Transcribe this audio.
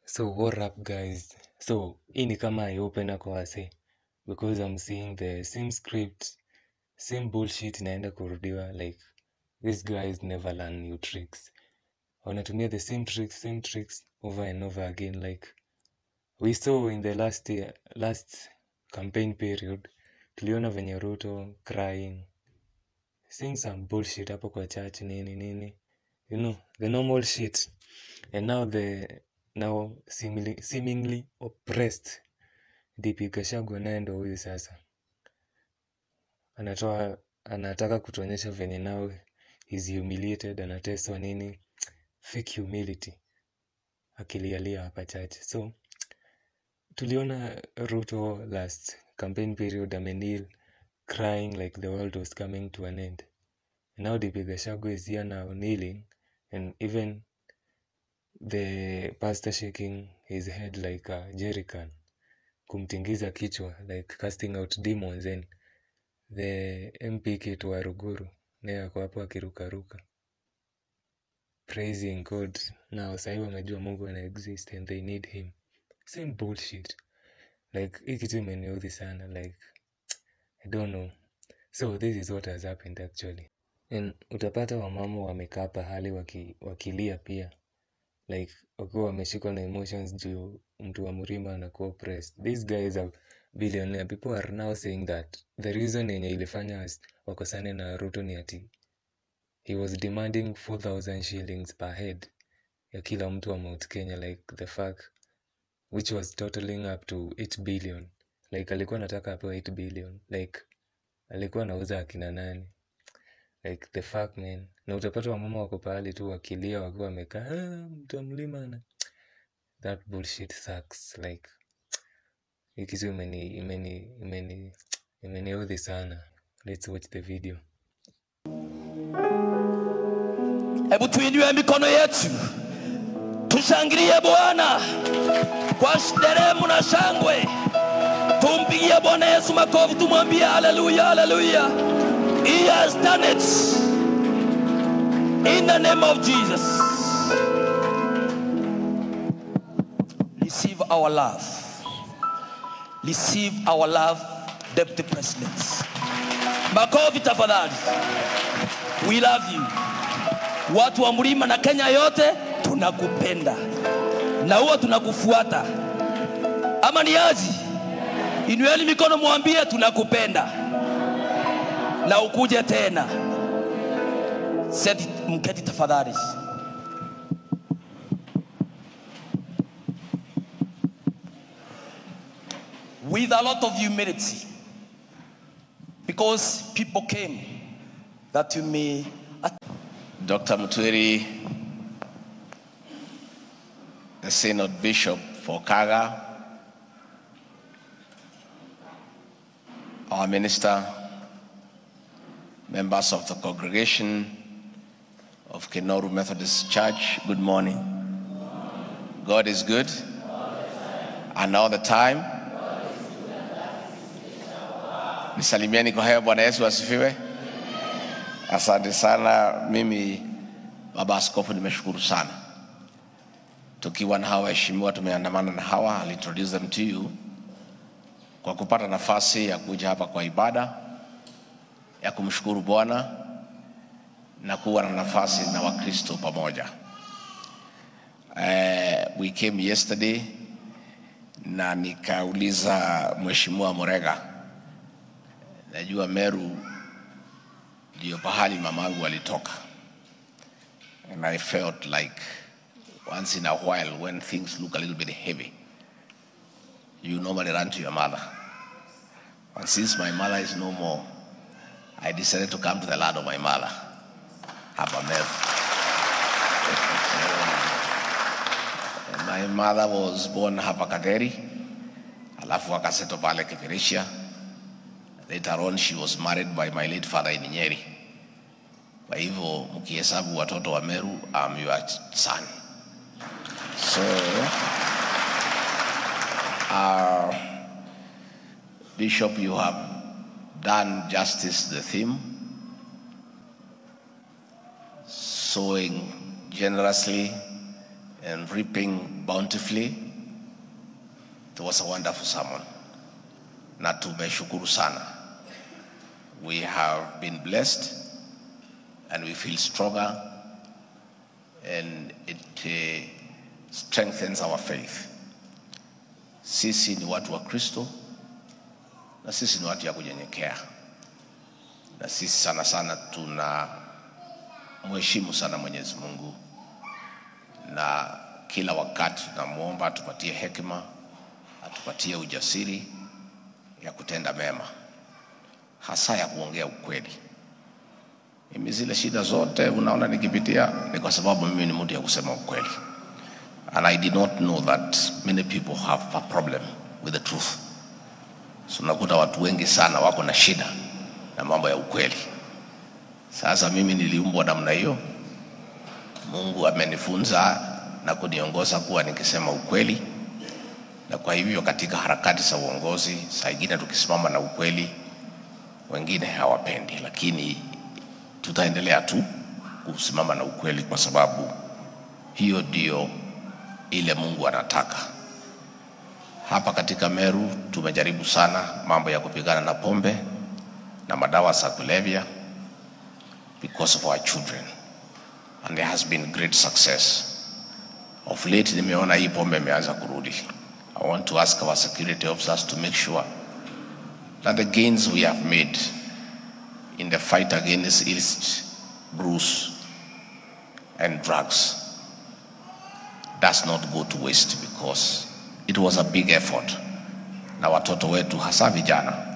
So what up guys? So hii ni kama eye opener kwa wase because I'm seeing the same script, same bullshit inaenda kurudiwa like these guys never learn new tricks. Wanatumia the same tricks, same tricks over and over again like we saw in the last year, last campaign period tuliona venye Ruto crying saying some bullshit hapo kwa church nini nini you know the normal shit and now the now seemingly, seemingly oppressed DP Gachagua naye ndo huyu sasa anatoa anataka kutuonyesha venye now is humiliated anateswa nini fake humility akilialia hapa chache so tuliona Ruto last campaign period amenil crying like the world was coming to an end now DP Gachagua is here now kneeling and even the pastor shaking his head like a jerrycan kumtingiza kichwa like casting out demons and the MP Kit wa Ruguru naye ako hapo akirukaruka praising God now sahii wamejua Mungu ana exist and they need him same bullshit like hii kitu imeniudhi sana like I don't know so this is what has happened actually and utapata wamama wamekaa pahali waki, wakilia pia like wakiwa wameshikwa na emotions juu mtu wa mrima anakuwa oppressed these guys are billionaire people are now saying that the reason yenye ilifanya as- wakosane na ruto ni ati he was demanding 4000 shillings per head ya kila mtu wa mount kenya like the fact which was totaling up to 8 billion like alikuwa anataka apewa 8 billion like alikuwa anauza akina nani like the fuck man na utapata wamama wako pahali tu wakilia wakiwa wamekaa "Ah, mtu wa mlima na that bullshit sucks like hii kitu imeni imeni imeni imeniudhi sana let's watch the video Hebu tuinue mikono yetu, tushangilie Bwana kwa nderemo na shangwe. Tumpigie Bwana Yesu makofi, tumwambie haleluya, haleluya. He has done it in the name of Jesus. Receive our love, receive our love, Deputy President. Makofi tafadhali. We love you. Watu wa mlima na Kenya yote tunakupenda na huwa tunakufuata, ama ni aji? Inueni mikono, mwambie tunakupenda na ukuje tena. Seti, mketi tafadhali. With a lot of humility, because people came that you may Dr. Mutwiri, the Synod Bishop for Kaga, our minister, members of the congregation of Kenoru Methodist Church, good morning. God is good, and all the time. Nisalimieni kwa hewa, Bwana Yesu asifiwe. Asante sana. Mimi baba askofu, nimeshukuru sana tukiwa na hawa waheshimiwa, tumeandamana na hawa, I'll introduce them to you, kwa kupata nafasi ya kuja hapa kwa ibada ya kumshukuru Bwana na kuwa na nafasi na Wakristo pamoja. Uh, we came yesterday na nikauliza Mheshimiwa Murega, najua Meru ndio pahali mamangu alitoka and I felt like once in a while when things look a little bit heavy you normally run to your mother and since my mother is no more I decided to come to the land of my mother hapa Meru my mother was born hapa Kaderi alafu akaseto pale Kipirisha Later on she was married by my late father in Nyeri. Kwa hivyo mkihesabu watoto wa Meru, I'm your son. So uh, Bishop, you have done justice to the theme, sowing generously and reaping bountifully. It was a wonderful sermon. Na tumeshukuru sana. We have been blessed and we feel stronger and it uh, strengthens our faith. Sisi ni watu wa Kristo na sisi ni watu ya kunyenyekea, na sisi sana sana tuna mheshimu sana Mwenyezi Mungu, na kila wakati tunamwomba atupatie hekima, atupatie ujasiri ya kutenda mema, hasa ya kuongea ukweli. Mimi zile shida zote unaona nikipitia ni kwa sababu mimi ni mtu ya kusema ukweli. And I did not know that many people have a problem with the truth. So unakuta watu wengi sana wako na shida na mambo ya ukweli. Sasa mimi niliumbwa namna hiyo. Mungu amenifunza na kuniongoza kuwa nikisema ukweli, na kwa hivyo katika harakati za uongozi, saa ingine tukisimama na ukweli, wengine hawapendi, lakini tutaendelea tu kusimama na ukweli kwa sababu hiyo ndio ile Mungu anataka. Hapa katika Meru tumejaribu sana mambo ya kupigana na pombe na madawa za kulevya because of our children and there has been great success. Of late nimeona hii pombe imeanza kurudi. I want to ask our security officers to make sure that the gains we have made in the fight against illicit brews and drugs does not go to waste because it was a big effort na watoto wetu hasa vijana